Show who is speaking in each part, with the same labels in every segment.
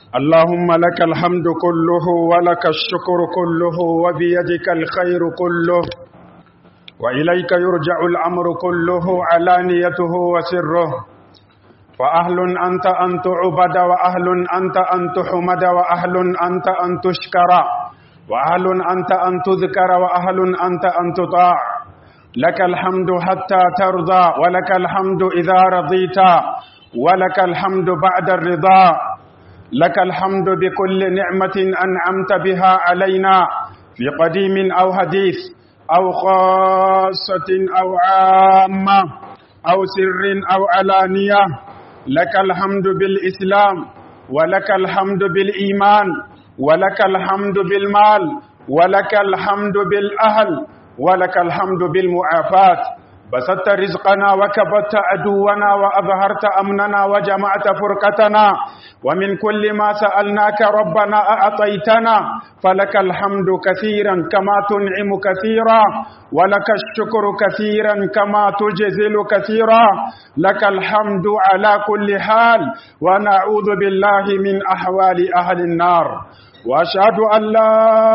Speaker 1: اللهم لك الحمد كله ولك الشكر كله وبيدك الخير كله وإليك يرجع الأمر كله علانيته وسره فأهل أنت أن تعبد وأهل أنت أن تحمد وأهل أنت أن تشكر وأهل أنت أن تذكر وأهل أنت أن تطاع لك الحمد حتى ترضى ولك الحمد إذا رضيت ولك الحمد بعد الرضا لك الحمد بكل نعمة أنعمت بها علينا في قديم أو حديث أو خاصة أو عامة أو سر أو علانية لك الحمد بالإسلام ولك الحمد بالإيمان ولك الحمد بالمال ولك الحمد بالأهل ولك الحمد بالمعافاة بسطت رزقنا وكبت عدونا وأظهرت أمننا وجمعت فرقتنا ومن كل ما سألناك ربنا أعطيتنا فلك الحمد كثيرا كما تنعم كثيرا ولك الشكر كثيرا كما تجزل كثيرا لك الحمد على كل حال ونعوذ بالله من أحوال أهل النار واشهد ان لا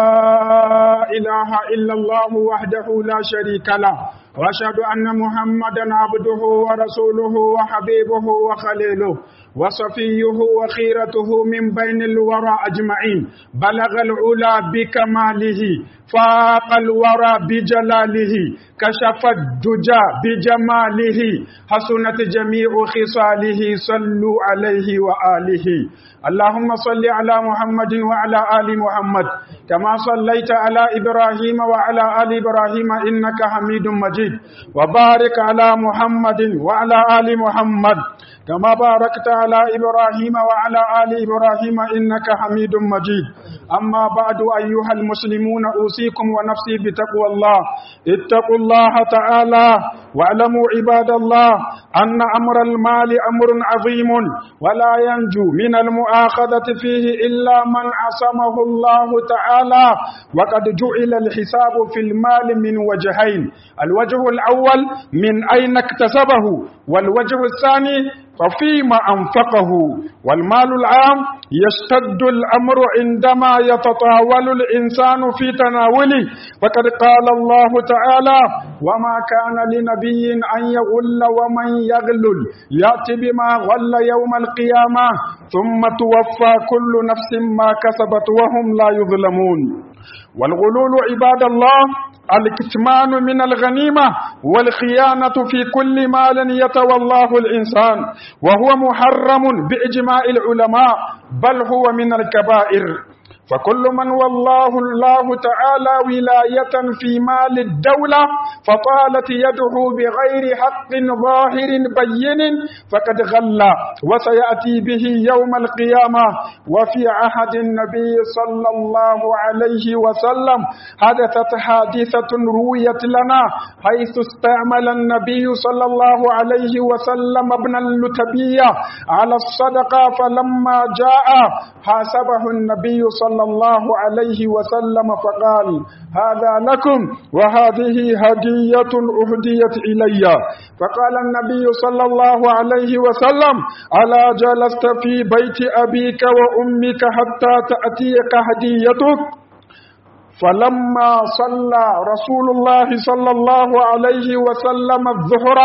Speaker 1: اله الا الله وحده لا شريك له واشهد ان محمدا عبده ورسوله وحبيبه وخليله وصفيه وخيرته من بين الورى اجمعين بلغ العلا بكماله فاق الورى بجلاله كشف الدجى بجماله حسنت جميع خصاله صلوا عليه واله اللهم صل على محمد وعلى ال محمد كما صليت على ابراهيم وعلى ال ابراهيم انك حميد مجيد وبارك على محمد وعلى ال محمد كما باركت على إبراهيم وعلى آل إبراهيم إنك حميد مجيد أما بعد أيها المسلمون أوصيكم ونفسي بتقوى الله اتقوا الله تعالى واعلموا عباد الله أن أمر المال أمر عظيم ولا ينجو من المؤاخذة فيه إلا من عصمه الله تعالى وقد جعل الحساب في المال من وجهين الوجه الأول من أين اكتسبه والوجه الثاني ففيما أنفقه والمال العام يشتد الأمر عندما يتطاول الإنسان في تناوله فقد قال الله تعالى وما كان لنبي أن يغل ومن يغلل يأتي بما غل يوم القيامة ثم توفى كل نفس ما كسبت وهم لا يظلمون والغلول عباد الله الكتمان من الغنيمة والخيانة في كل مال يتولاه الإنسان وهو محرم بإجماع العلماء بل هو من الكبائر فكل من والله الله تعالى ولاية في مال الدولة فطالت يده بغير حق ظاهر بين فقد غل وسيأتي به يوم القيامة وفي عهد النبي صلى الله عليه وسلم حدثت حادثة رويت لنا حيث استعمل النبي صلى الله عليه وسلم ابن اللتبية على الصدقة فلما جاء حاسبه النبي صلى صلى الله عليه وسلم فقال هذا لكم وهذه هدية أهديت إلي فقال النبي صلى الله عليه وسلم ألا جلست في بيت أبيك وأمك حتى تأتيك هديتك فلما صلى رسول الله صلى الله عليه وسلم الظهر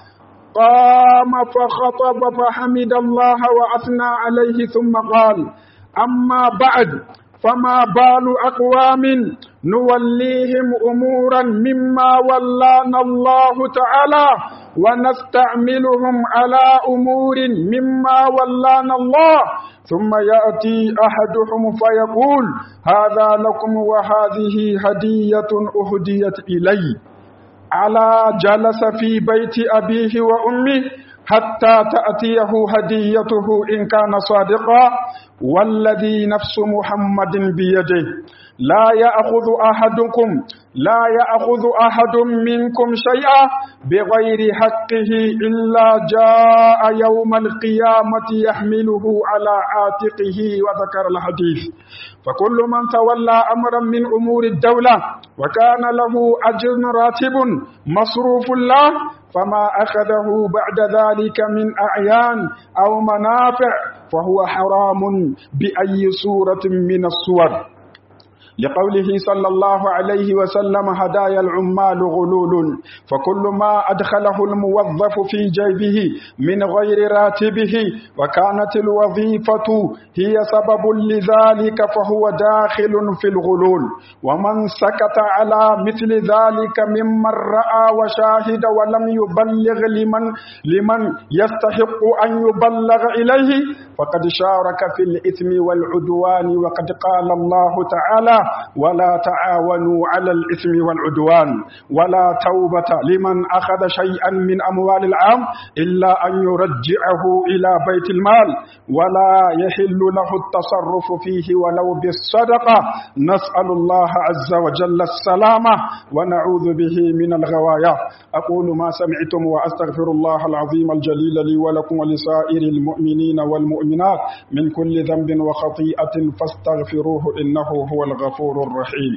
Speaker 1: قام فخطب فحمد الله وأثنى عليه ثم قال أما بعد فما بال أقوام نوليهم أمورا مما ولانا الله تعالى ونستعملهم على أمور مما ولانا الله ثم يأتي أحدهم فيقول هذا لكم وهذه هدية أهديت إلي على جلس في بيت أبيه وأمه حتى تأتيه هديته إن كان صادقا والذي نفس محمد بيده لا يأخذ أحدكم لا يأخذ أحد منكم شيئا بغير حقه إلا جاء يوم القيامة يحمله على عاتقه وذكر الحديث فكل من تولى أمرا من أمور الدولة وكان له أجر راتب مصروف له فما أخذه بعد ذلك من أعيان أو منافع فهو حرام بأي صورة من الصور لقوله صلى الله عليه وسلم هدايا العمال غلول فكل ما أدخله الموظف في جيبه من غير راتبه وكانت الوظيفة هي سبب لذلك فهو داخل في الغلول ومن سكت على مثل ذلك ممن رأى وشاهد ولم يبلغ لمن لمن يستحق أن يبلغ إليه فقد شارك في الإثم والعدوان وقد قال الله تعالى ولا تعاونوا على الإثم والعدوان ولا توبة لمن أخذ شيئا من أموال العام إلا أن يرجعه إلى بيت المال ولا يحل له التصرف فيه ولو بالصدقة نسأل الله عز وجل السلامة ونعوذ به من الغوايا أقول ما سمعتم وأستغفر الله العظيم الجليل لي ولكم ولسائر المؤمنين والمؤمنات من كل ذنب وخطيئة فاستغفروه إنه هو الغفور الرحيم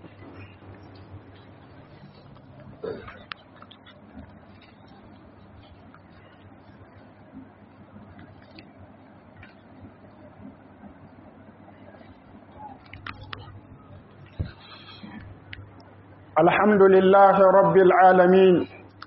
Speaker 1: الحمد لله رب العالمين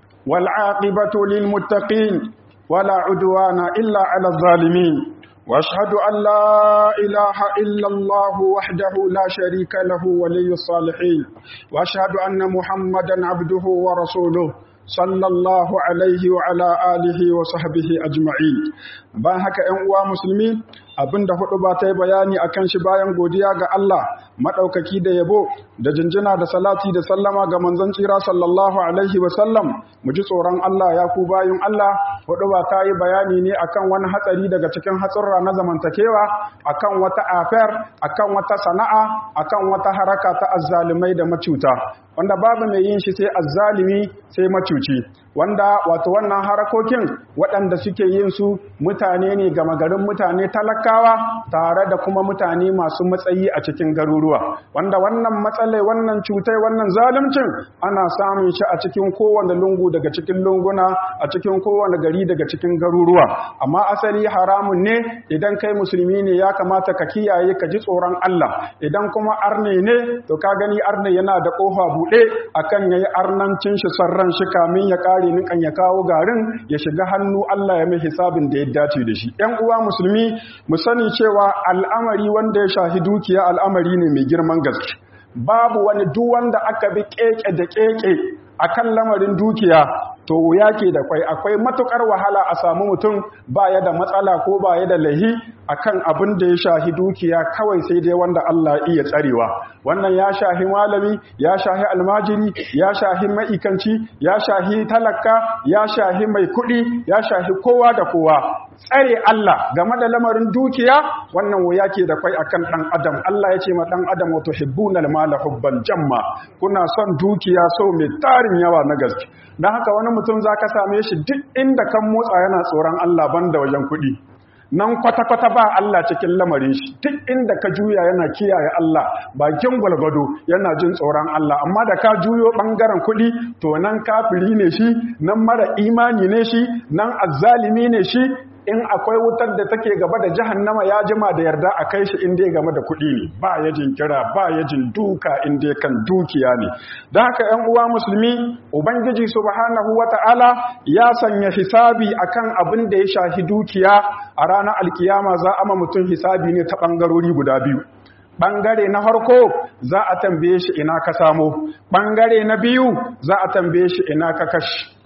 Speaker 1: والعاقبة للمتقين ولا عدوان إلا على الظالمين واشهد ان لا اله الا الله وحده لا شريك له ولي الصالحين واشهد ان محمدا عبده ورسوله صلى الله عليه وعلى اله وصحبه اجمعين bayan haka ƴan uwa musulmi abinda hudu ba ta yi bayani akan shi bayan godiya ga Allah madaukaki da yabo da jinjina da salati da sallama ga manzon tsira sallallahu alaihi wa sallam mu ji tsoron Allah ya ku bayin Allah hudu ba ta yi bayani ne akan wani hatsari daga cikin hatsurra na zamantakewa akan wata affair akan wata sana'a akan wata haraka ta azzalumai da macuta wanda babu mai yin shi sai azzalimi sai macuci wanda wato wannan harakokin waɗanda suke yin su mutane ne gama garin mutane talakawa tare da kuma mutane masu matsayi a cikin garuruwa wanda wannan matsalai wannan cutai wannan zaluncin ana samun shi a cikin kowane lungu daga cikin lunguna a cikin kowane gari daga cikin garuruwa amma asali haramun ne idan kai musulmi ne ya kamata ka kiyaye ka ji tsoron Allah idan kuma arne ne to ka gani arne yana da kofa buɗe akan yayi arnancin shi sarran shi kamin ya kare nikan ya kawo garin ya shiga hannu Allah ya mai hisabin da ya dace da shi ‘yan uwa musulmi mu sani cewa al'amari wanda ya shahi dukiya al'amari ne mai girman gaske babu wani duk wanda aka bi keke da keke akan lamarin dukiya to wuya ke da kwai akwai matukar wahala a samu mutum baya da matsala ko baya da lahi akan abin da ya shahi dukiya kawai sai dai wanda Allah iya tsarewa wannan ya shahi malami ya shahi almajiri ya shahi maikanci ya shahi talaka ya shahi mai kuɗi ya shahi kowa da kowa tsare Allah game da lamarin dukiya wannan wuya ke da kwai akan dan adam Allah ya ce ma dan adam wato hibbunal mala hubban jamma kuna son dukiya so mai tarin yawa na gaske dan haka wani mutum zaka same shi duk inda kan motsa yana tsoron Allah banda wajen kuɗi nan kwata-kwata ba Allah cikin lamarin shi duk inda ka juya yana kiyaye Allah bakin gwalgwado yana jin tsoron Allah amma da ka juyo bangaren kuɗi to nan kafiri ne shi nan mara imani ne shi nan azzalimi ne shi in akwai wutar da take gaba da jahannama ya jima da yarda a kai shi inda ya game da kuɗi ne ba ya jin kira ba ya jin duka inda kan dukiya ne da haka ‘yan uwa musulmi ubangiji subhanahu wa ta'ala ya sanya hisabi akan abin da ya shahi dukiya a ranar alkiyama za a ma mutum hisabi ne ta ɓangarori guda biyu ɓangare na farko za a tambaye shi ina ka samo ɓangare na biyu za a tambaye shi ina ka kashi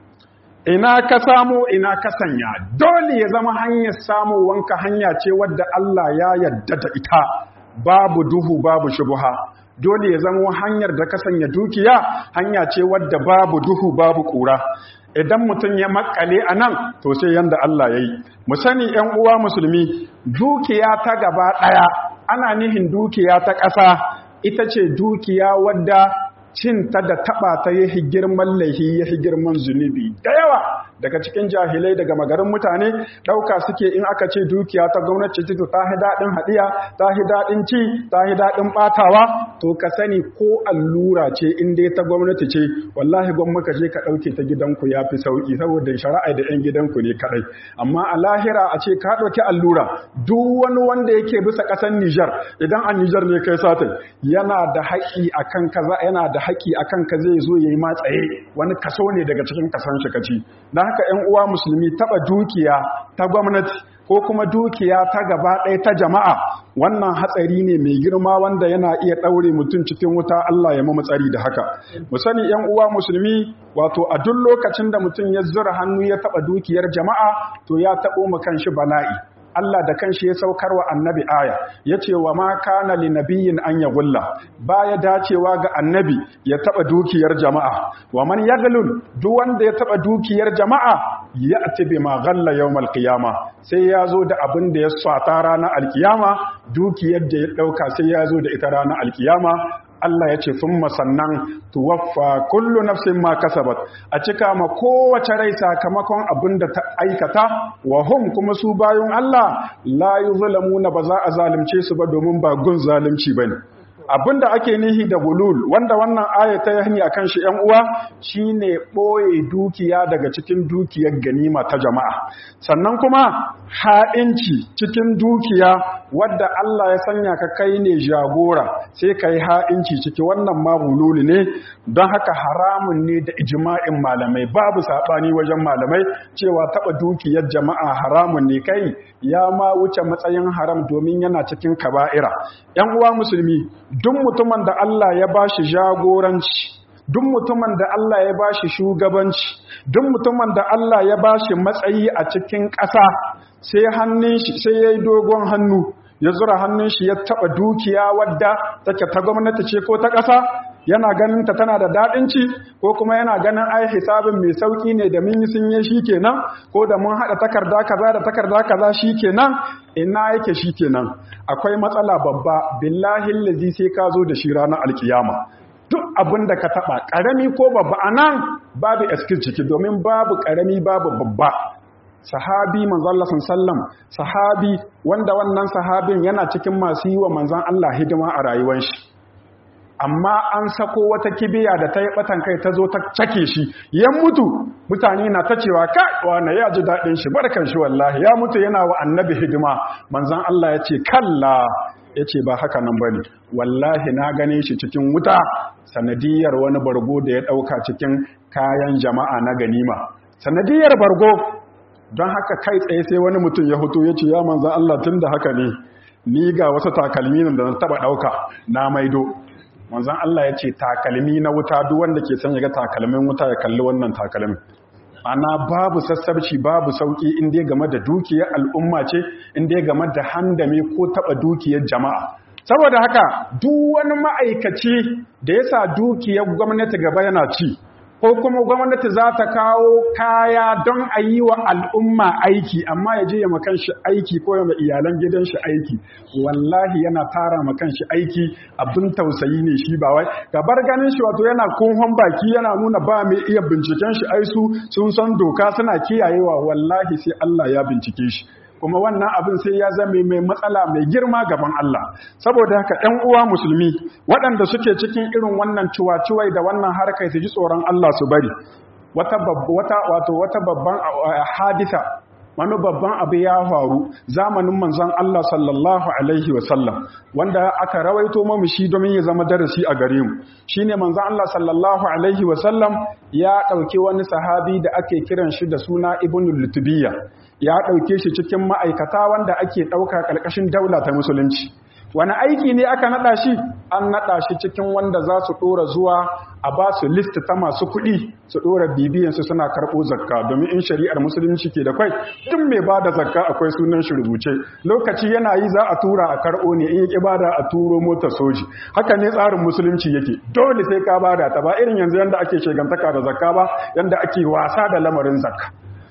Speaker 1: ina ka samu ina ka sanya dole ya zama hanyar samuwanka hanya ce wadda Allah ya yarda da ita babu duhu babu shubuha dole ya zama hanyar da ka sanya dukiya hanya ce wadda babu duhu babu kura idan mutum ya makale a nan to sai yanda Allah ya yi mu sani ‘yan uwa musulmi dukiya ta gaba ɗaya ana nihin dukiya ta ƙasa ita ce dukiya wadda cinta da taba ta yi girman laihi ya girman zunubi da yawa daga cikin jahilai daga magarin mutane ɗauka suke in aka ce dukiya ta gwamnati ce ta hi daɗin haɗiya ta hi daɗin ci ta hi daɗin ɓatawa to ka sani ko allura ce in dai ta gwamnati ce wallahi gwamma ka je ka ɗauke ta gidanku ya fi sauƙi saboda shari'a da 'yan gidanku ne kaɗai amma a lahira a ce ka ɗauki allura duk wani wanda yake bisa ƙasar Nijar idan a Nijar ne kai satin yana da haƙi akan kaza yana da haƙi akan ka zai zo yayi matsaye wani kaso ne daga cikin kasan shi kaci dan haka 'yan uwa musulmi taba dukiya ta gwamnati ko kuma dukiya ta gaba ɗaya ta jama'a wannan hatsari ne mai girma wanda yana iya ɗaure mutum cikin wuta Allah ya mamu tsari da haka mu sani 'yan uwa musulmi wato a duk lokacin da mutum ya zura hannu ya taɓa dukiyar jama'a to ya taɓo mu kanshi bala'i Allah da kanshi ya saukar wa annabi aya ya ce wa ma kana li nabiyyin an ya gulla baya dacewa ga annabi ya taba dukiyar jama'a wa man yaglul duk wanda ya taba dukiyar jama'a ya ati bi ma ghalla yawmal qiyama sai ya zo da abin da ya swata ranar alkiyama dukiyar da ya dauka sai ya zo da ita ranar alkiyama Allah ya ce sun sannan tuwaffa kullu nafsin ma kasabat a cika ma kowace rai sakamakon abin da ta aikata wa hum kuma su bayan Allah la yuzlamuna ba za a zalunce su ba domin ba gun zalunci bane abinda ake nihi da gulul wanda wannan aya ta yani akan shi ƴan uwa shine boye dukiya daga cikin dukiyar ganima ta jama'a sannan kuma ha'inci cikin dukiya wadda Allah ya sanya ka kai ne jagora sai kai ha'inci ciki wannan ma gulul ne don haka haramun ne da ijma'in malamai babu sabani wajen malamai cewa taba dukiyar jama'a haramun ne kai ya ma wuce matsayin haram domin yana cikin kaba'ira ƴan uwa musulmi duk mutumin da Allah ya ba shi jagoranci duk mutumin da Allah ya ba shi shugabanci duk mutumin da Allah ya ba shi matsayi a cikin ƙasa sai hannun shi sai yayi dogon hannu ya zura hannun shi ya taba dukiya wadda take ta gwamnati ce ko ta ƙasa yana ganin ta tana da daɗin ci ko kuma yana ganin ai hisabin mai sauki ne da mun yi sun yi shi kenan ko da mun haɗa takarda kaza da takarda kaza shi kenan ina yake shi kenan akwai matsala babba billahi lazi sai ka zo da shi ranar alkiyama duk abin da ka taɓa ƙarami ko babba a nan babu eskin ciki domin babu ƙarami babu babba sahabi manzon Allah sallam sahabi wanda wannan sahabin yana cikin masu yi wa manzon Allah hidima a rayuwar shi amma an sako wata kibiya da ta yi batan kai ta zo ta cake shi ya mutu mutane na ta cewa ka wane ya ji daɗin shi barkan shi wallahi ya mutu yana wa annabi hidima manzon Allah ya ce kalla ya ce ba haka nan ba ne wallahi na gane shi cikin wuta sanadiyar wani bargo da ya ɗauka cikin kayan jama'a na ganima sanadiyar bargo don haka kai tsaye sai wani mutum ya hutu ya ce ya manzan Allah tun da haka ne ni ga wasu takalmi da na taɓa ɗauka na maido manzan Allah ya ce takalmi na wuta duk wanda ke son ya ga takalmin wuta ya kalli wannan takalmin ana babu sassabci babu sauki in dai game da dukiyar al'umma ce in dai game da handame ko taba dukiyar jama'a saboda haka duk wani ma'aikaci da ya sa dukiyar gwamnati gaba yana ci ko kuma gwamnati za ta kawo kaya don a yi wa al'umma aiki amma ya je ya makan shi aiki ko ya iyalan gidan shi aiki wallahi yana tara makan shi aiki abin tausayi ne shi ba wai gabar ganin shi wato yana kunhon baki yana nuna ba mai iya binciken shi aisu sun san doka suna kiyayewa wallahi sai Allah ya bincike shi kuma wannan abin sai ya zame mai matsala mai girma gaban Allah saboda haka ɗan uwa musulmi waɗanda suke cikin irin wannan ciwaciwai da wannan harkar su ji tsoron Allah su bari wata wata wato wata babban hadisa wani babban abu ya faru zamanin manzon Allah sallallahu alaihi wasallam wanda aka rawaito mamu shi domin ya zama darasi a gare mu shine manzon Allah sallallahu alaihi wasallam ya ɗauki wani sahabi da ake kiran shi da suna ibnul lutubiyya ya ɗauke shi cikin ma'aikata wanda ake ɗauka ƙarƙashin daula ta musulunci wani aiki ne aka naɗa shi an naɗa shi cikin wanda za su ɗora zuwa a ba su list ta masu kuɗi su ɗora bibiyansu suna karɓo zakka domin in shari'ar musulunci ke da kwai duk mai ba da zakka akwai sunan shi rubuce lokaci yana yi za a tura a karɓo ne in yi bada a turo motar soji haka ne tsarin musulunci yake dole sai ka bada ta ba irin yanzu yanda ake shegantaka da zakka ba yanda ake wasa da lamarin zakka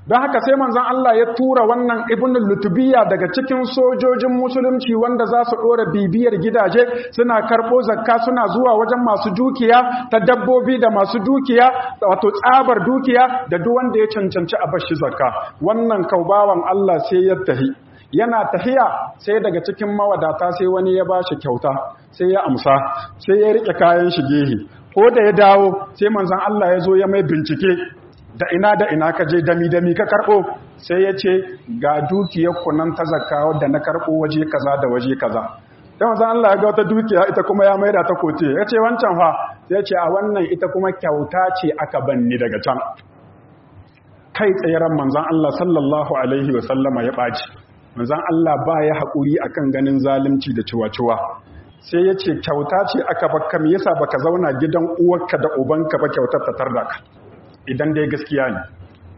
Speaker 1: don haka sai manzon Allah ya tura wannan ibn lutubiya daga cikin sojojin musulunci wanda za su ɗora bibiyar gidaje suna karɓo zakka suna zuwa wajen masu dukiya ta dabbobi da masu dukiya wato tsabar dukiya da duk wanda ya cancanci a bashi zakka wannan kaubawan Allah sai ya tahi yana tahiya sai daga cikin mawadata sai wani ya ba shi kyauta sai ya amsa sai ya rike kayan shi gehe ko da ya dawo sai manzon Allah ya zo ya mai bincike da ina da ina ka je dami dami ka karbo sai ya ce ga dukiyar kunan ta zakka wadda na karbo waje kaza da waje kaza dan manzon Allah ya ga wata dukiya ita kuma ya maida ta kote ya ce wancan fa sai ya ce a wannan ita kuma kyauta ce aka banni daga can kai tsayran manzon Allah sallallahu alaihi wa sallama ya baci manzan Allah ba ya haƙuri a kan ganin zalunci da ciwa-ciwa sai ya ce kyauta ce aka baka me yasa baka zauna gidan uwarka da ubanka ba kyautar ta tarda ka idan dai gaskiya ne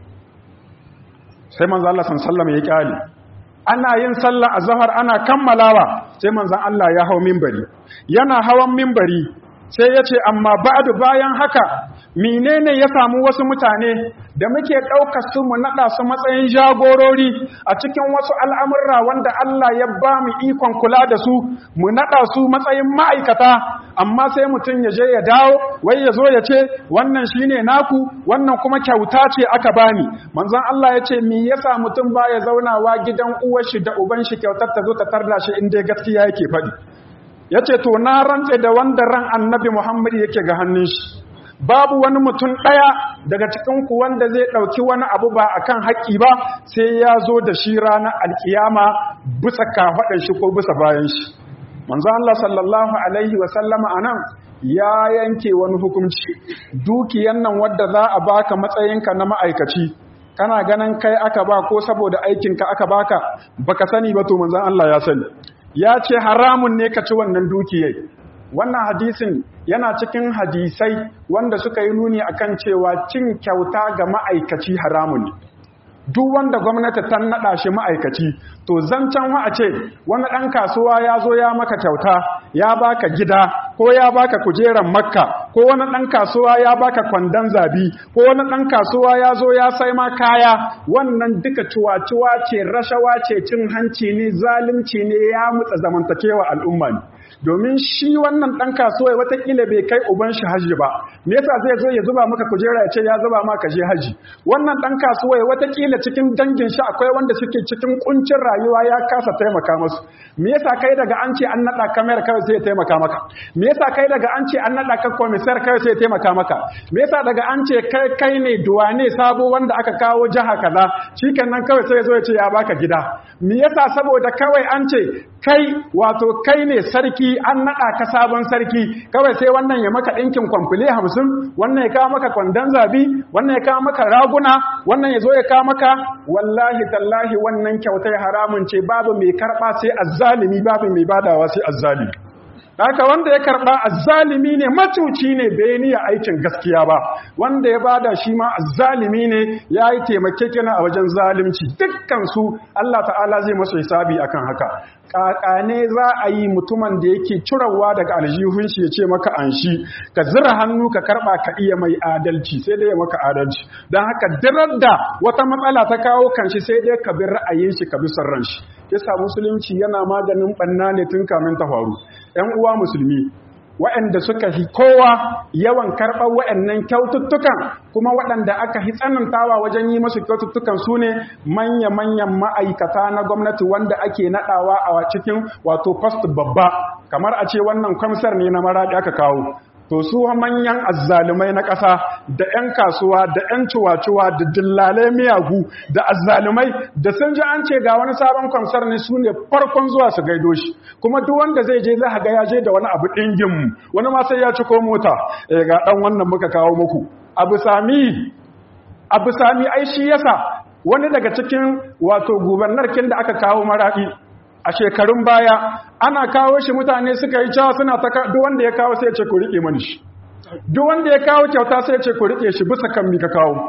Speaker 1: sai manzan Allah sallama ya kyale ana yin sallah a zahar ana kammalawa sai manzan Allah ya hau mimbari yana hawan mimbari sai ya ce amma ba'adu bayan haka menene ya samu wasu mutane da muke ɗaukar su mu naɗa su matsayin jagorori a cikin wasu al'amurra wanda Allah ya ba mu ikon kula da su mu naɗa su matsayin ma'aikata amma sai mutum ya je ya dawo wai ya zo ya ce wannan shine naku wannan kuma kyauta ce aka bani manzon Allah ya ce me yasa mutum baya zaunawa gidan uwar shi da uban shi kyautar ta zo ta tarda shi inda gaskiya yake faɗi yace to na rantse da wanda ran annabi Muhammad yake ga hannun shi babu wani mutum ɗaya daga cikinku wanda zai ɗauki wani abu ba a kan haƙƙi ba sai ya zo da shi ranar alƙiyama bisa kafaɗin shi ko bisa bayan shi manzo Allah sallallahu alaihi wasallama a nan ya yanke wani hukunci dukiyan nan wadda za a baka matsayinka na ma'aikaci kana ganin kai aka ba ko saboda aikinka aka baka baka sani ba to manzon Allah ya sani ya ce haramun ne ka ci wannan dukiyai wannan hadisin yana cikin hadisai wanda suka yi nuni akan cewa cin kyauta ga ma'aikaci haramun ne duk wanda gwamnati ta naɗa shi ma'aikaci to zancen wa a ce wani ɗan kasuwa ya zo ya maka kyauta ya baka gida ko ya baka kujeran makka ko wani ɗan kasuwa ya baka kwandon zabi ko wani ɗan kasuwa ya zo ya sai ma kaya wannan duka cuwa-cuwa ce rashawa ce cin hanci ne zalunci ne ya mutsa zamantakewa al'umma ne domin shi wannan ɗan kasuwa watakila bai kai uban shi hajji ba me yasa zai zo ya zuba maka kujera ya ce ya zuba maka je haji wannan ɗan kasuwa watakila cikin dangin shi akwai wanda suke cikin kuncin rayuwa ya kasa taimaka musu me yasa kai daga an ce an naɗa kamar kawai sai ya taimaka maka me yasa kai daga an ce an naɗa ka komisar kawai sai ya taimaka maka me yasa daga an ce kai kai ne duwane sabo wanda aka kawo jiha kaza shikenan kawai sai ya zo ya ce ya baka gida me yasa saboda kawai an ce kai wato kai ne sarki an naɗa ka sabon sarki kawai sai wannan ya maka ɗinkin kwamfule hamsin wannan ya kawo maka kwandon zabi wannan ya kawo maka raguna wannan ya zo ya kawo maka wallahi tallahi wannan kyautai haramun ce babu mai karɓa sai azzalimi babu mai badawa sai azzalimi haka wanda ya karɓa azzalimi ne macuci ne bai niyya aikin gaskiya ba wanda ya bada shi ma azzalimi ne ya yi taimakekena a wajen zalimci dukkan su Allah ta'ala zai masu hisabi akan haka kakane za a yi mutumin da yake cirawa daga aljihun shi ya ce maka an shi ka zira hannu ka karba ka iya mai adalci sai dai ya maka adalci don haka dirar da wata matsala ta kawo kanshi sai dai ka bi ra'ayin shi ka bi son shi yasa musulunci yana maganin banna ne tun kamin ta faru ƴan uwa musulmi waɗanda suka fi kowa yawan karɓar waɗannan kyaututtukan kuma waɗanda aka fi tsanantawa wajen yi masu kyaututtukan su ne manya-manyan ma'aikata na gwamnati wanda ake naɗawa a cikin wato post babba kamar a ce wannan kwamsar ne na maraɗi aka kawo to su manyan azzalumai na ƙasa da 'yan kasuwa da 'yan cuwa-cuwa da dillalai miyagu da azzalumai da sun ji an ce ga wani sabon kwamsar ne su ne farkon zuwa su gaido shi kuma duk wanda zai je za ga ya je da wani abu ɗingin wani ma sai ya ci ko mota eh ga ɗan wannan muka kawo muku abu sami abu sami ai shi yasa wani daga cikin wato gubernarkin da aka kawo maraɗi a shekarun baya ana kawo shi mutane suka yi cewa suna ta duk wanda ya kawo sai ya ce ku rike mani shi duk wanda ya kawo kyauta sai ya ce ku rike shi bisa kan mi ka kawo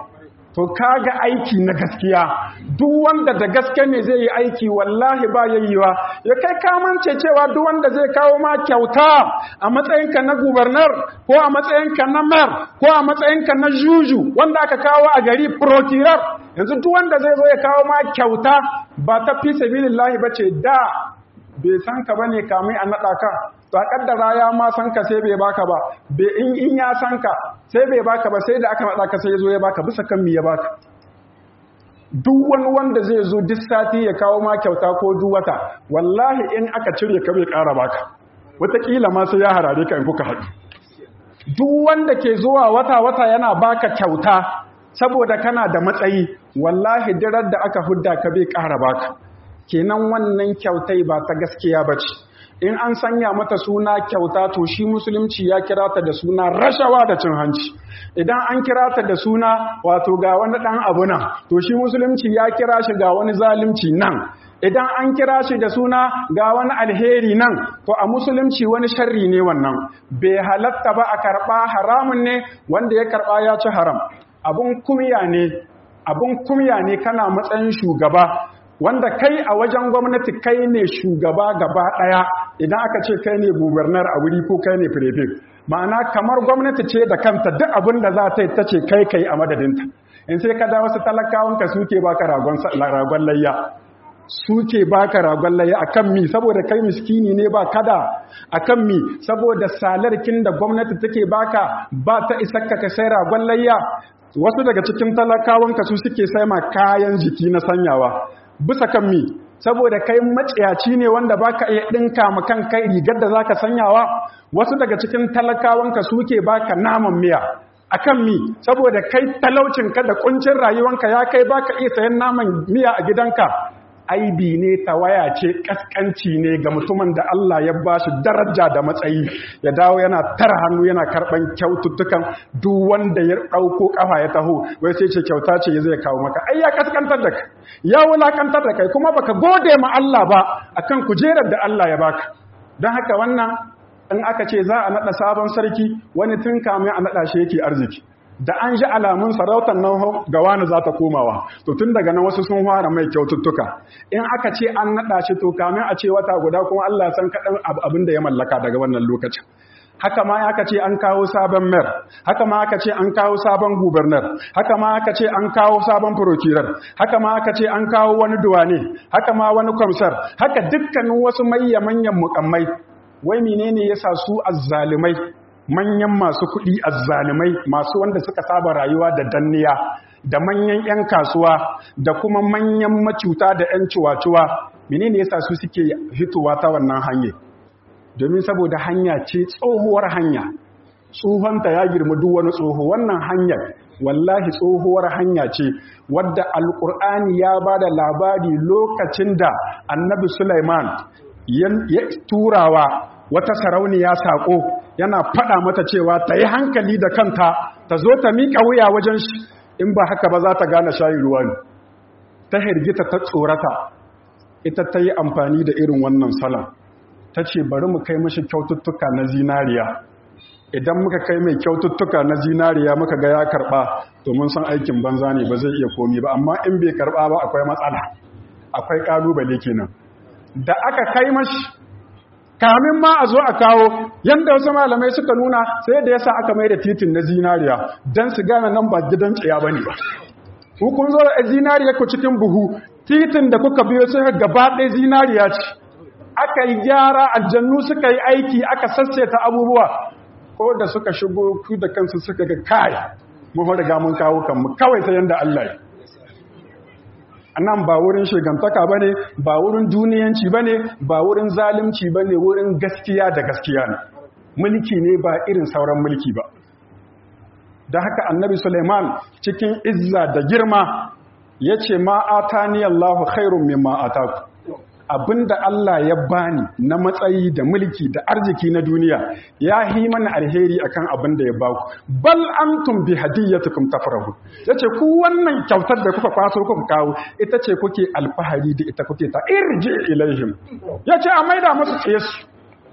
Speaker 1: to kaga aiki na gaskiya duk wanda da gaske ne zai yi aiki wallahi ba yayyewa ya kai kamance cewa duk wanda zai kawo ma kyauta a matsayinka na gubernar ko a matsayinka na mayor ko a matsayinka na juju wanda aka kawo a gari prokirar yanzu duk wanda zai zo ya kawo ma kyauta ba ta fi sabilillahi bace da bai san ka bane kamai a naɗa ka to a kaddara ya ma san ka sai bai baka ba bai in in ya san ka sai bai baka ba sai da aka naɗa ka sai ya zo ya baka bisa kan mi ya baka duk wani wanda zai zo duk sati ya kawo ma kyauta ko duk wata wallahi in aka cire ka bai ƙara baka wataƙila ma sai ya harare ka in kuka haɗu duk wanda ke zuwa wata-wata yana baka kyauta saboda kana da matsayi wallahi dirar da aka hudda ka bai ƙara baka kenan wannan kyautai ba ta gaskiya ba ce in an sanya mata suna kyauta to shi musulunci ya kira ta da suna rashawa da cin hanci idan an kira ta da suna wato ga wani ɗan abu nan to shi musulunci ya kira shi ga wani zalunci nan idan an kira shi da suna ga wani alheri nan to a musulunci wani sharri ne wannan bai halatta ba a karɓa haramun ne wanda ya karɓa ya ci haram abun kumya ne abun kumya ne kana matsayin shugaba wanda kai a wajen gwamnati kai ne shugaba gaba ɗaya idan aka ce kai ne gubernar a wuri ko kai ne firefin ma'ana kamar gwamnati ce da kanta duk abin da za ta yi ta ce kai kai a madadinta in sai ka da wasu talakawanka suke baka ragon layya suke baka ragon layya akan mi saboda kai miskini ne ba kada akan mi saboda salarkin da gwamnati take baka ba ta isakka ka sai ragon layya wasu daga cikin talakawanka su suke sai ma kayan jiki na sanyawa bisa kan mi saboda kai maciyaci ne wanda baka iya dinka ma kan kai rigar da zaka sanyawa wasu daga cikin talakawanka suke baka naman miya akan mi saboda kai talaucinka da kuncin rayuwanka ya kai baka iya sayan naman miya a gidanka aibi ne tawaya ce kaskanci ne ga mutumin da Allah ya ba shi daraja da matsayi ya dawo yana tara hannu yana karban kyaututtukan duk wanda ya dauko kafa ya taho wai sai ce kyauta ce zai kawo maka ai ya kaskantar da kai ya wulakantar da kai kuma baka gode ma Allah ba akan kujerar da Allah ya baka don haka wannan in aka ce za a nada sabon sarki wani tun kamin a nada shi yake arziki da an ji alamun sarautar nan ga wani za ta komawa to tun daga nan wasu sun fara mai kyaututtuka in aka ce an naɗa shi to kamin a ce wata guda kuma Allah san kaɗan abin da ya mallaka daga wannan lokacin haka ma aka ce an kawo sabon mer haka ma aka ce an kawo sabon gubernar haka ma aka ce an kawo sabon prokirar haka ma aka ce an kawo wani duwane haka ma wani kwamsar haka dukkanin wasu mayya manyan mukammai wai menene yasa su azzalumai manyan masu kuɗi azzalumai masu wanda suka saba rayuwa da danniya da manyan 'yan kasuwa da kuma manyan macuta da 'yan ciwaciwa menene yasa su suke fitowa ta wannan hanyar domin saboda hanya ce tsohuwar hanya tsohonta ya girma duk wani tsoho wannan hanyar wallahi tsohuwar hanya ce wadda alkur'ani ya ba da labari lokacin da annabi Sulaiman ya turawa wata sarauniya saƙo yana faɗa mata cewa ta yi hankali da kanta ta zo ta miƙa wuya wajen shi in ba haka ba za ta gane shayi ruwa ne ta hirgita ta tsorata ita ta yi amfani da irin wannan salon ta ce bari mu kai mashi kyaututtuka na zinariya idan muka kai mai kyaututtuka na zinariya muka ga ya karɓa to mun san aikin banza ne ba zai iya komi ba amma in bai karɓa ba akwai matsala akwai ƙalubale kenan da aka kai mashi kamin ma a zo a kawo yadda wasu malamai suka nuna sai da yasa aka mai da titin na zinariya don su gane nan ba gidan tsaya ba ne ba hukun zo da zinariya ku cikin buhu titin da kuka biyo sai gaba ɗaya zinariya ce aka yi gyara aljannu suka yi aiki aka sasseta abubuwa ko da suka shigo ku da kansu suka ga kai mun riga mun kawo kanmu kawai sai yanda Allah ya nan ba wurin shigantaka ba ne ba wurin duniyanci ba ne ba wurin zalimci ba ne wurin gaskiya da gaskiya ne mulki ne ba irin sauran mulki ba da haka annabi suleiman cikin izza da girma ya ce ma'ata ni allahu khairun min ma'ata abinda Allah ya bani na matsayi da mulki da arziki na duniya ya yi mana alheri akan abin da ya baku bal antum bi hadiyatukum tafrahu yace ku wannan kyautar da kuka kwaso kuka kawo ita ce kuke alfahari da ita kuke ta irji ilaihim yace a maida musu tsaye su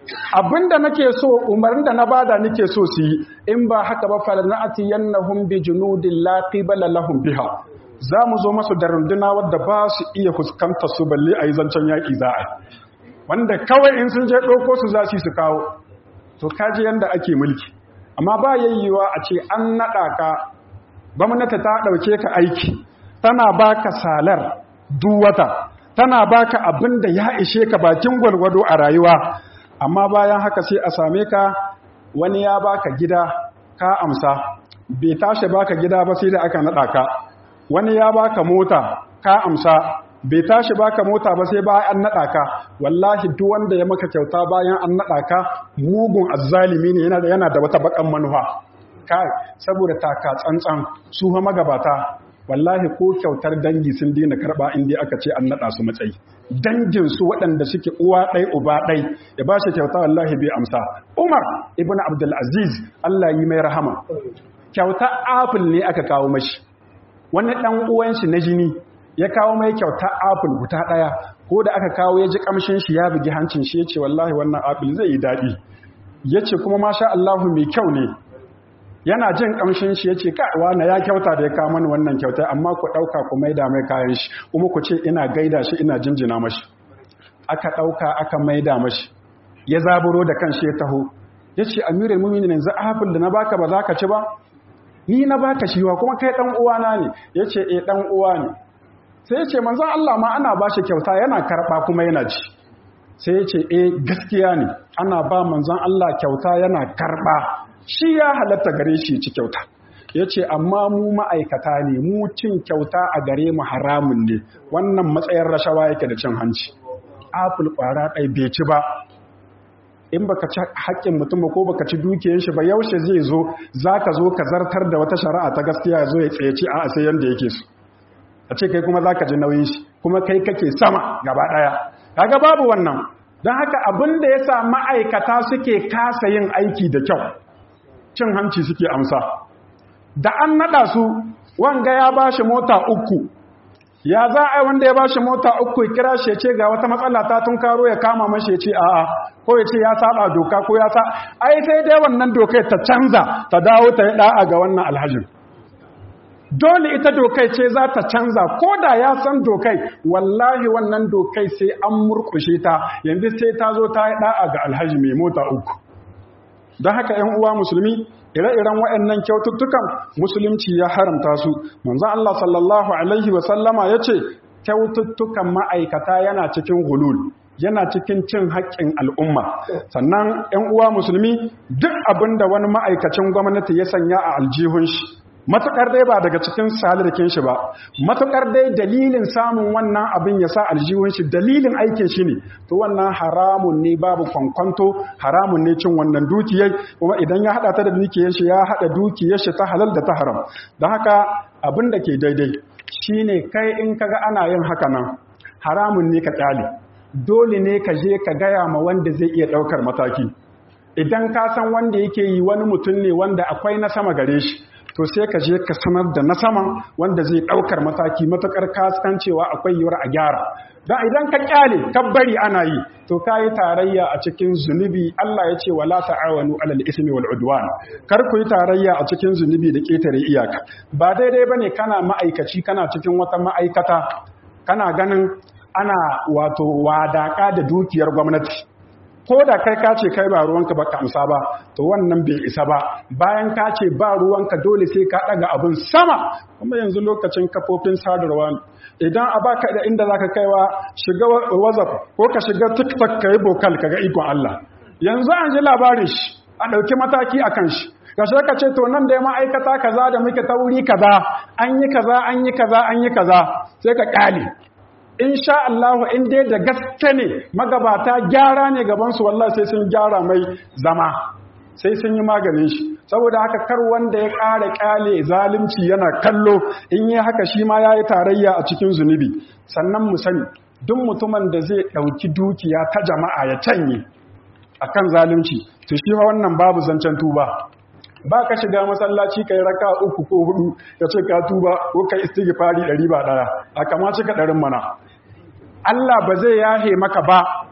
Speaker 1: abinda nake so umarnin da na bada nake so su yi in ba haka ba falana'ati yannahum bi junudin la qibala lahum biha za mu zo masu da runduna wadda ba su iya fuskanta su balle a yi zancen yaƙi za a wanda kawai in sun je ɗauko su za su kawo to kaji yadda ake mulki amma ba yayyewa a ce an naɗa ka gwamnati ta ɗauke ka aiki tana baka salar duwata tana baka abin da ya ishe ka bakin gwalgwado a rayuwa amma bayan haka sai a same ka wani ya baka gida ka amsa bai tashi baka gida ba sai da aka naɗa ka wani ya baka mota ka amsa bai tashi baka mota ba sai bayan an naɗa ka wallahi duk wanda ya maka kyauta bayan an naɗa ka mugun azzalimi ne yana da yana da wata bakan manufa kai saboda taka tsantsan su fa magabata wallahi ko kyautar dangi sun dina karba inda aka ce an naɗa su matsayi dangin su waɗanda suke uwa ɗai uba ɗai ya ba shi kyauta wallahi bai amsa umar ibn abdul aziz Allah yi mai rahama kyauta apple ne aka kawo mashi wani ɗan uwan shi na jini ya kawo mai kyauta apple guta ɗaya ko da aka kawo ya ji kamshin shi ya bugi hancin shi ya ce wallahi wannan apple zai yi daɗi ya ce kuma masha Allahu mai kyau ne yana jin kamshin shi yace ka na ya kyauta da ya kawo mani wannan kyauta amma ku dauka ku maida mai kayan shi kuma ku ce ina gaida shi ina jinjina mashi aka dauka aka maida mashi ya zaburo da kanshi ya taho yace amirul mu'minin yanzu afil da na baka ba za ka ci ba ni na baka shi wa kuma kai dan uwana ne yace eh dan uwa ne sai yace manzon Allah ma ana bashi kyauta yana karba kuma yana ci sai yace eh gaskiya ne ana ba manzon Allah kyauta yana karba shi ya halatta gare shi ci kyauta ya ce amma mu ma'aikata ne mu cin kyauta a gare mu haramun ne wannan matsayin rashawa yake da cin hanci apple kwara ɗai bai ci ba in baka ci haƙƙin mutum ko baka ci dukiyar shi ba yaushe zai zo za ka zo ka zartar da wata shari'a ta gaskiya zo ya tsaye ci a sai yanda yake so a ce kai kuma za ka ji nauyin shi kuma kai kake sama gaba ɗaya kaga babu wannan don haka abin da ya sa ma'aikata suke kasa yin aiki da kyau cin hanci suke amsa da an nada su wanga ya bashi mota uku ya za a wanda ya bashi mota uku ya kira shi ce ga wata matsala ta tun karo ya kama mashi ya ce a'a ko ya ce ya saba doka ko ya sa ai sai dai wannan dokai ta canza ta dawo ta yi da'a ga wannan alhajin dole ita dokai ce za ta canza ko da ya san dokai wallahi wannan dokai sai an murkushe ta yanzu sai ta zo ta yi da'a ga alhaji mai mota uku don haka ‘yan uwa musulmi ire-iren waɗannan kyaututtukan musulunci ya haramta su manzan Allah sallallahu Alaihi wasallama ya ce kyaututtukan ma'aikata yana cikin hulul yana cikin cin haƙƙin al'umma sannan ‘yan uwa musulmi duk abin da wani ma'aikacin gwamnati ya sanya a aljihun shi matuƙar dai ba daga cikin salirkin shi ba matuƙar dai dalilin samun wannan abin ya sa aljihun shi dalilin aikin shi ne to wannan haramun ne babu kwankwanto haramun ne cin wannan dukiyar kuma idan ya haɗa ta da dukiyar shi ya haɗa dukiyar shi ta halal da ta haram don haka abin da ke daidai shine kai in kaga ana yin haka nan haramun ne ka ƙyale dole ne ka je ka gaya ma wanda zai iya ɗaukar mataki idan ka san wanda yake yi wani mutum ne wanda akwai na sama gare shi to sai ka je ka sanar da na saman wanda zai ɗaukar mataki matuƙar kaskancewa akwai yiwuwar a gyara don idan ka kyale ka bari ana yi to ka yi tarayya a cikin zunubi Allah ya ce wala ta'awanu alal ismi wal udwan kar ku yi tarayya a cikin zunubi da ketare iyaka ba daidai bane kana ma'aikaci kana cikin wata ma'aikata kana ganin ana wato wadaka da dukiyar gwamnati ko da kai ka ce kai ba ruwanka ba ka amsa ba to wannan bai isa ba bayan ka ce ba ruwanka dole sai ka daga abin sama kuma yanzu lokacin kafofin sadarwa idan a baka da inda zaka kaiwa shiga whatsapp ko ka shiga tiktok ka yi bokal ka ga ikon Allah yanzu an ji labarin shi a ɗauki mataki a kan shi kashe ka ce to nan da ya ma'aikata kaza da muke ta wuri kaza an yi kaza an yi kaza an yi kaza sai ka ƙale in sha Allah in dai da gaske ne magabata gyara ne gabansu wallahi sai sun gyara mai zama sai sun yi maganin shi saboda haka kar wanda ya ƙara ƙyale zalunci yana kallo in yi haka shi ma ya yi tarayya a cikin zunubi sannan mu sani duk mutumin da zai ɗauki dukiya ta jama'a ya canye a kan zalunci to shi wannan babu zancen tuba ba ka shiga masallaci kai raka uku ko hudu ka ce ka tuba ko kai istighfari ɗari ba ɗaya a kama cika ɗarin mana Allah ba zai yahe maka ba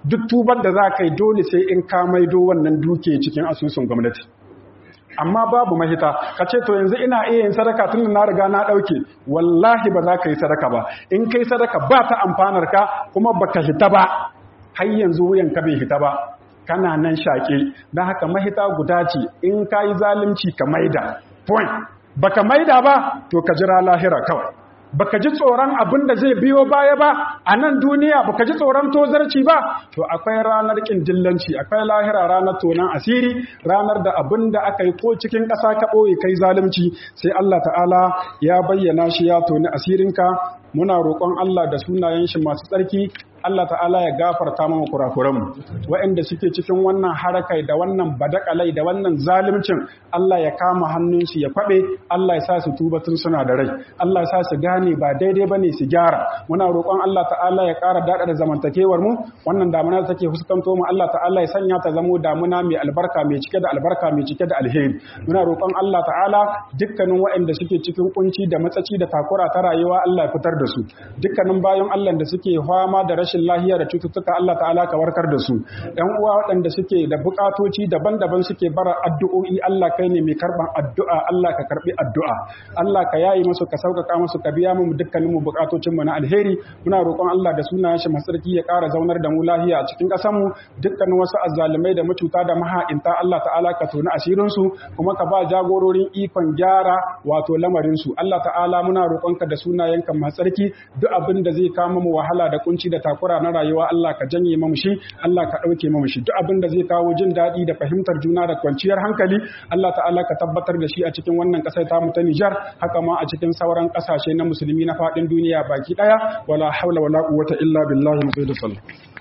Speaker 1: duk tubar da za ka yi dole sai in ka maido wannan duke cikin asusun gwamnati amma babu mahita ka ce to yanzu ina iya yin sadaka tun na riga na ɗauke wallahi ba za ka yi sadaka ba in kai sadaka ba ta amfanar ka kuma baka hita ba har yanzu wuyan ka bai hita ba kana nan shaƙe don haka mahita guda ce in ka yi zalunci ka maida point baka maida ba to ka jira lahira kawai baka ji tsoron abin da zai biyo baya ba a nan duniya baka ji tsoron tozarci ba to akwai ranar kin dillanci akwai lahira ranar tonan asiri ranar da abin da aka yi ko cikin ƙasa ka ɓoye kai zalunci sai Allah ta'ala ya bayyana shi ya toni asirinka muna roƙon Allah da sunayen shi masu tsarki Allah ta'ala ya gafarta mana kurakuranmu waɗanda suke cikin wannan harakai da wannan badakalai da wannan zalimcin Allah ya kama hannunsu ya kwaɓe Allah ya sa su tuba tun suna da rai Allah ya sa su gane ba daidai bane su gyara muna roƙon Allah ta'ala ya ƙara daɗa da zamantakewar mu wannan damuna da take fuskanto mu Allah ta'ala ya sanya ta zamo damuna mai albarka mai cike da albarka mai cike da alheri muna roƙon Allah ta'ala dukkanin waɗanda suke cikin kunci da matsaci da takura ta rayuwa Allah ya fitar da su dukkanin bayan Allah da suke fama da rashin rashin lahiya da cututtuka Allah ta'ala ka warkar da su ɗan uwa waɗanda suke da buƙatoci daban-daban suke bara addu'o'i Allah kai ne mai karɓan addu'a Allah ka karɓi addu'a Allah ka yayi musu ka sauƙaƙa musu ka biya mu dukkanin mu buƙatocin mu na alheri muna roƙon Allah da sunayen shi masarki ya ƙara zaunar da mu lahiya a cikin ƙasar mu dukkanin wasu azzalumai da macuta da maha'inta Allah ta'ala ka tona asirin su kuma ka ba jagororin ikon gyara wato lamarin su Allah ta'ala muna roƙonka da sunayenka masarki duk abin da zai kama mu wahala da kunci da takura takura na rayuwa Allah ka janye mamu shi Allah ka ɗauke mamu shi duk abin da zai kawo jin daɗi da fahimtar juna da kwanciyar hankali Allah ta'ala ka tabbatar da shi a cikin wannan ƙasar tamu ta Nijar haka ma a cikin sauran ƙasashe na musulmi na faɗin duniya baki ɗaya wala haula wala quwwata illa billahi mu da sallah